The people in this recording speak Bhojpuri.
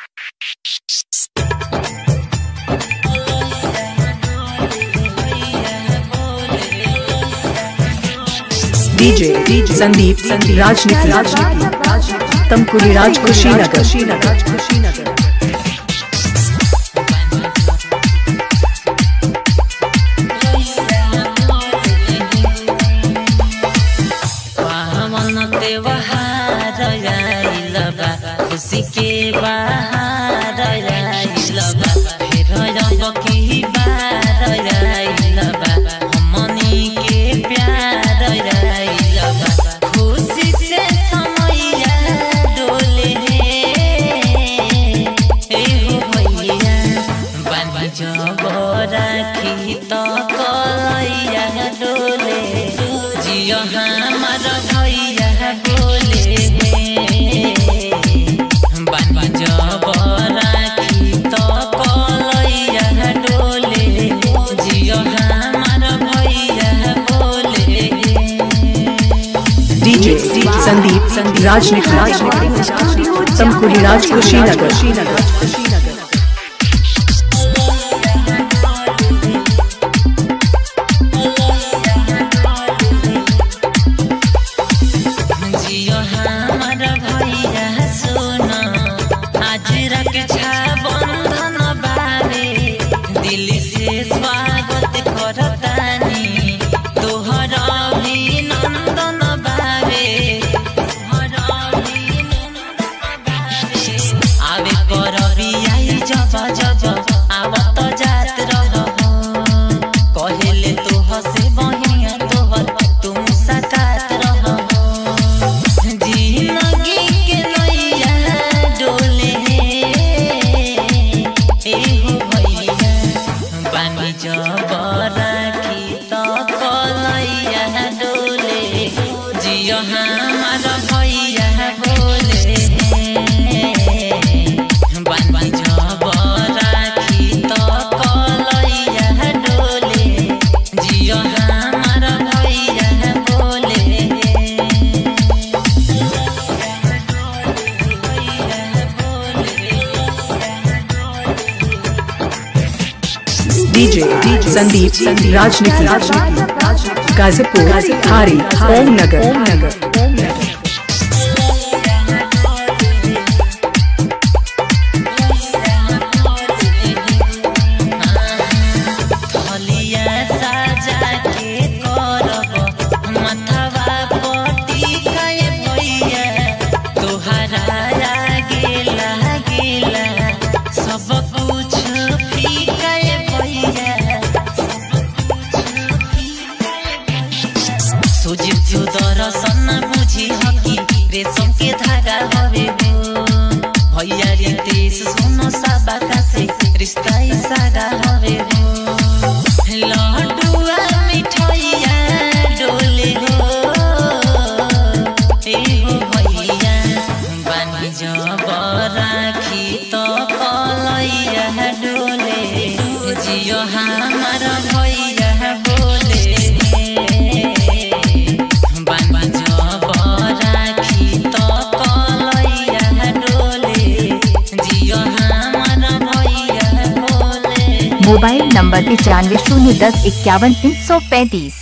DJ संदीप राजनीति तमकुली राज कुशीनगर पावन त्योहार आइल बा खुशी के बहार आइल बा फेर अब की बार आइल बा हमनी के प्यार आइल बा खुशी से समैया डोले एहो भैया बानी जब राखी त कलैया डोले जियो हमार भैया बोले बानी जब राखी त कलैया डोले जियो हमार भैया बोले DJ संदीप राजनीति तमकुली राज कुशीनगर जियो हमार भैया सुन आज रक्षा बंधन बारे दिल से स्वागत करतानी तोहर अभिनंदन बारे तोहर अभिनंदन बारे आवे करबी आई जब जब आवत जात रह कहेले तू हसे बहिया तोहर तुम सकात रह जिंदगी के नैया डोले एहो भैया बानी जब राखी त कलैया डोले जियो हमार भैया बोले बानी जब राखी त कलैया डोले जियो हमार भैया बोले DJ संदीप राजनीति गाजीपुर हारी ओम नगर थलिया साजा के करब मथवा पटी कए भैया तोहरा गेला गेला सब कुछ फीका भैया सोझी जो दर्शन बुझी हकी रेशम के धागा हवे हो भैया रे देश सुनो सबका से रिश्ता ही सागा हवे हो लड्डुआ मिठाइया डोले हो ए हो भैया बानी जब राखी तो कलैया डोले जियो हमार भैया बोले बानी जब राखी तो कलैया डोले जियो हमार भैया बोले मोबाइल नंबर पचानवे शून्य दस इक्यावन तीन सौ पैंतीस